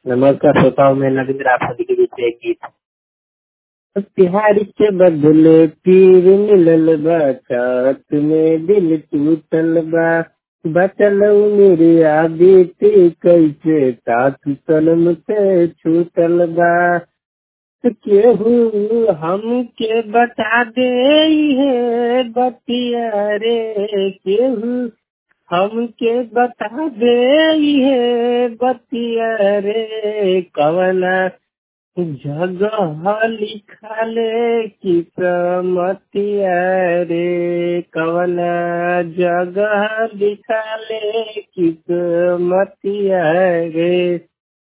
नमस्कार श्रोताओं में नरेंद्र आप सभी के बीच एक गीत प्यार के बदले पीर मिलल बा चात में दिल टूटल बा बचल मेरी आदती कैसे साथ सनम से छूटल बा केहू हमके बता दे है बतिया रे केहू हमके बता दे है बतिया रे कवना जगह लिखले किस्मतिया रे कवना जगह लिखले किस्मतिया रे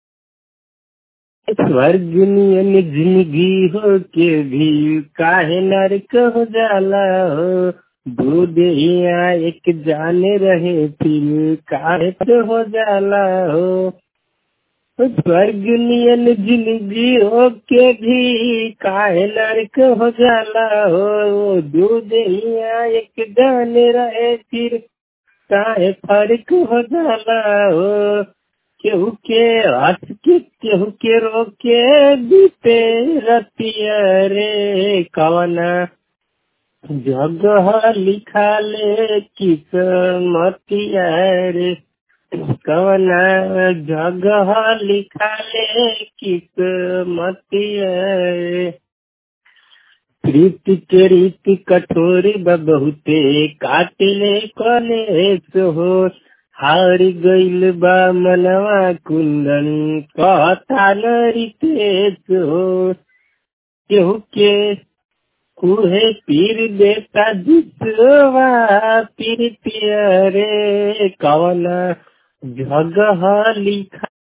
स्वर्ग नियन जिंदगी हो के भी काहे नरक हो जाला हो दूध हिया एक जाने रहे फिर काहे हो जाला हो स्वर्ग नियन जिंदगी हो के भी काहे नरक हो जाला हो दूध हिया एक जाने रहे फिर काहे फर्क हो जाला हो केहू के हंस के केहू के रोके बीते रतिया रे कवना जगह लिखा ले किस्मतिया रे कवना जगह लिखा ले किस्मतिया रे प्रीति के रीति कठोरी बहुते काटिले कलेस हो हार गइल बा मनवा कुंदन कहता नरितेश हो केहू के कुहे पीर देता जिसवा पीर रे कवना जगह लिखा